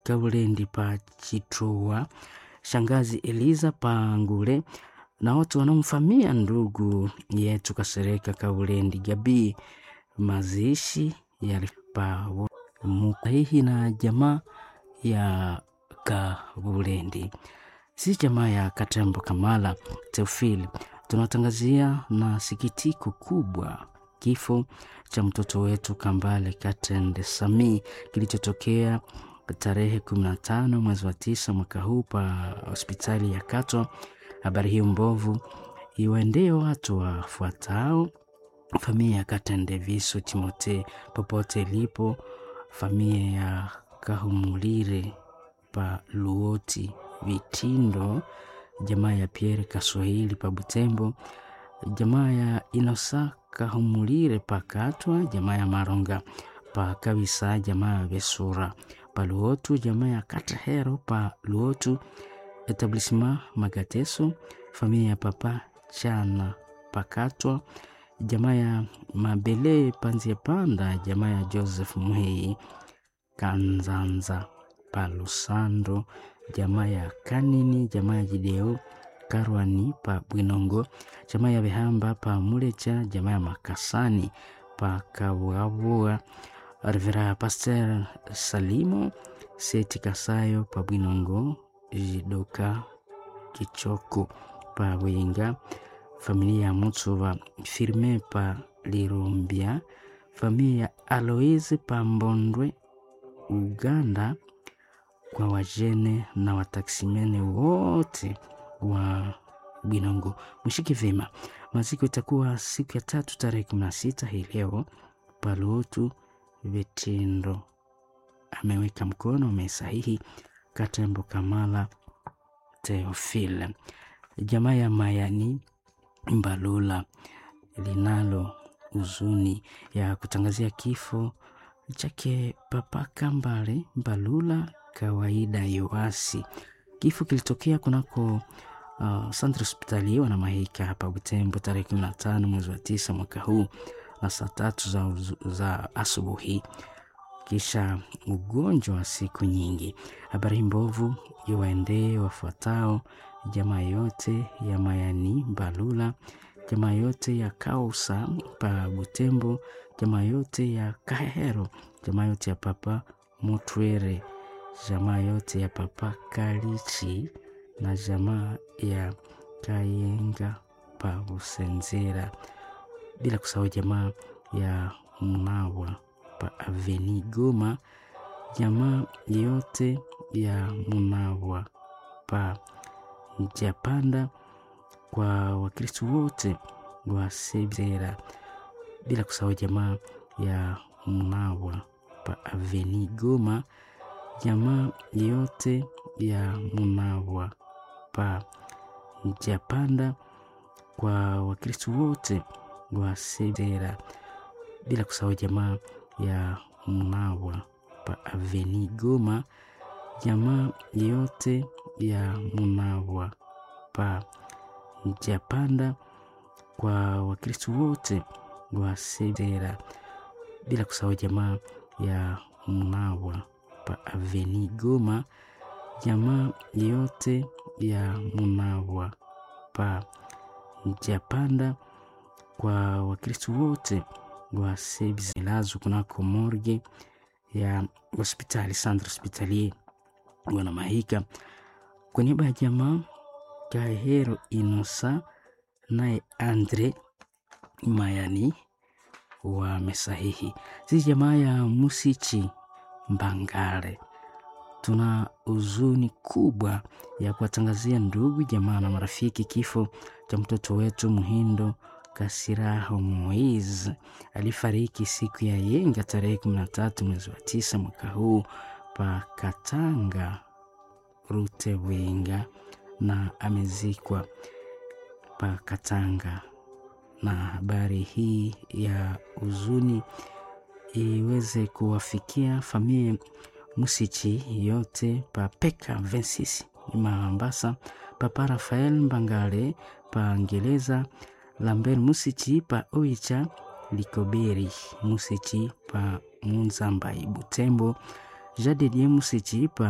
Kaulendi pa Chitrua, shangazi Eliza Pangule na watu wanaomfamia ndugu yetu Kasereka Kaulendi Gabii. Mazishi yalipa muhihi na jamaa ya Kabulendi, si jamaa ya Katembo Kamala Teofili. Tunatangazia na sikitiko kubwa kifo cha mtoto wetu Kambale Katende Sami kilichotokea tarehe 15 mwezi wa tisa mwaka huu pa hospitali ya Kato. Habari hiyo mbovu iwaendee watu wafuatao: familia ya Katende Viso Timote popote ilipo, familia ya Kahumulire pa Luoti Vitindo, jamaa ya Pierre Kaswahili pa Butembo, jamaa ya Inosa Kahumulire pa Katwa, jamaa ya Maronga pa Kabisa, jamaa ya Besura pa Luotu, jamaa ya Katahero pa Luotu, etablissement Magateso, familia ya Papa Chana pa Katwa, jamaa ya Mabele Panzia Panda, jamaa ya Joseph Muhei Kanzanza pa Lusando, jamaa ya Kanini, jamaa ya Jideo Karwani pa Bwinongo, jamaa ya Behamba pa Mulecha, jamaa ya Makasani pa Kabuabua, Revera Pasteur Salimo Seti Kasayo pa Bwinongo, Jidoka Kichoko pa Wenga, familia ya Mutsuva Firme pa Lirumbia, familia ya Aloise pa Mbondwe Uganda, kwa wajene na wataksimene wote wa Bwinongo. Mshike vema, maziko itakuwa siku ya tatu tarehe kumi na sita hii leo Paluotu Vitindo. Ameweka mkono amesahihi Katembo Kamala Teofile. Jamaa ya Mayani Mbalula linalo huzuni ya kutangazia kifo chake Papa Kambale Mbalula kawaida Yoasi. Kifo kilitokea kunako uh, Centre Hospitalier wana Mahika hapa Butembo tarehe 15 mwezi wa tisa mwaka huu na saa tatu za, za asubuhi, kisha ugonjwa wa siku nyingi. Habari mbovu iwaendee wafuatao: jamaa yote ya Mayani Mbalula, jamaa yote ya Kausa pa Butembo, jamaa yote ya Kahero, jamaa yote ya Papa Mutwere, jamaa yote ya Papa Kalichi na jamaa ya Kayenga pa Busenzera, bila kusahau jamaa ya Mnawa pa Aveni Goma, jamaa yote ya Mnawa pa Japanda, kwa Wakristo wote wa Sebzera, bila kusahau jamaa ya Mnawa pa Aveni Goma, jamaa yote ya Munawa pa Japanda, kwa Wakristo wote wa Sebzera, bila kusahau jamaa ya Munawa pa Aveni Goma, jamaa yote ya Munawa pa Japanda, kwa Wakristo wote wa Sebzera, bila kusahau jamaa ya Munawa pa Aveni Goma, jamaa yote ya Munawa pa Japanda, kwa Wakristo wote wa Sebzelazo kunako morgue ya hospitali Centre Hospitalier wana Mahika. Kwa niaba ya jamaa Kahero Inosa naye Andre Mayani wamesahihi. Sisi jamaa ya Musichi Mbangale tuna huzuni kubwa ya kuwatangazia ndugu jamaa na marafiki kifo cha mtoto wetu Muhindo Kasiraho Moise alifariki siku ya yenga tarehe 13 mwezi wa tisa mwaka huu pa Katanga Rutewenga, na amezikwa pa Katanga. Na habari hii ya huzuni iweze kuwafikia familia Musichi yote pa Peka 26 Mambasa, papa Rafael Mbangale pa Ngereza, Lambert Musichi pa Oicha, Likoberi Musichi pa Munzambai Butembo, Jadedie Musichi pa